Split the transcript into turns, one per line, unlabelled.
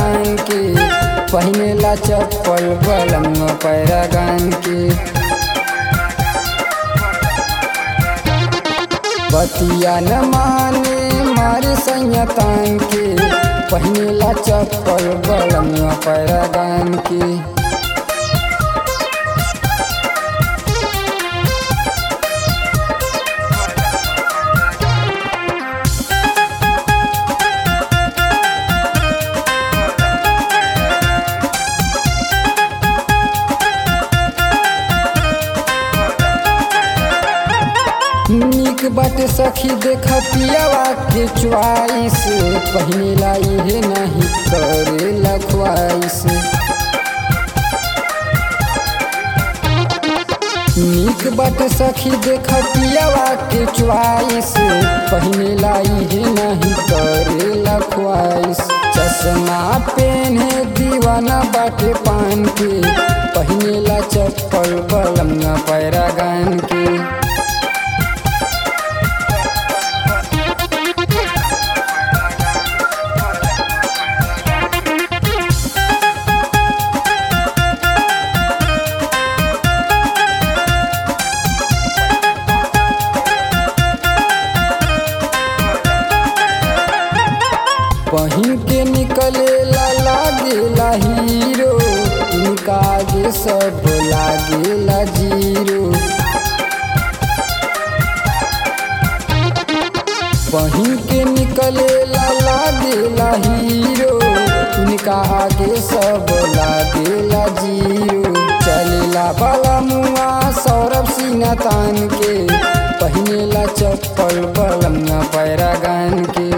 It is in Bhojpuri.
पैरागान के पहिनेला चप्पल बलम पैरागान के बतिया न माने मारे संयतान के पहिनेला चप्पल बलम पैरागान के निक बाटे सखी देख पियावा के च्वाइस पहिनेला इहे नहीं करेला ख्वाइस निक बाटे सखी देख पियावा के च्वाइस पहिनेला इहे नहीं करेला ख्वाइस चश्मा पेने दीवाना बाटे पान के पहिनेला चप्पल बलम पैरागान के पहिन के निकले ला लागेला हीरो इनका आगे सब लागेला जीरो पहिन के निकले ला लागेला हीरो इनका आगे सब लागेला जीरो चलेला बाला मुआ सौरभ सिन्हा तान के पहिनेला चप्पल बलम पैरागान के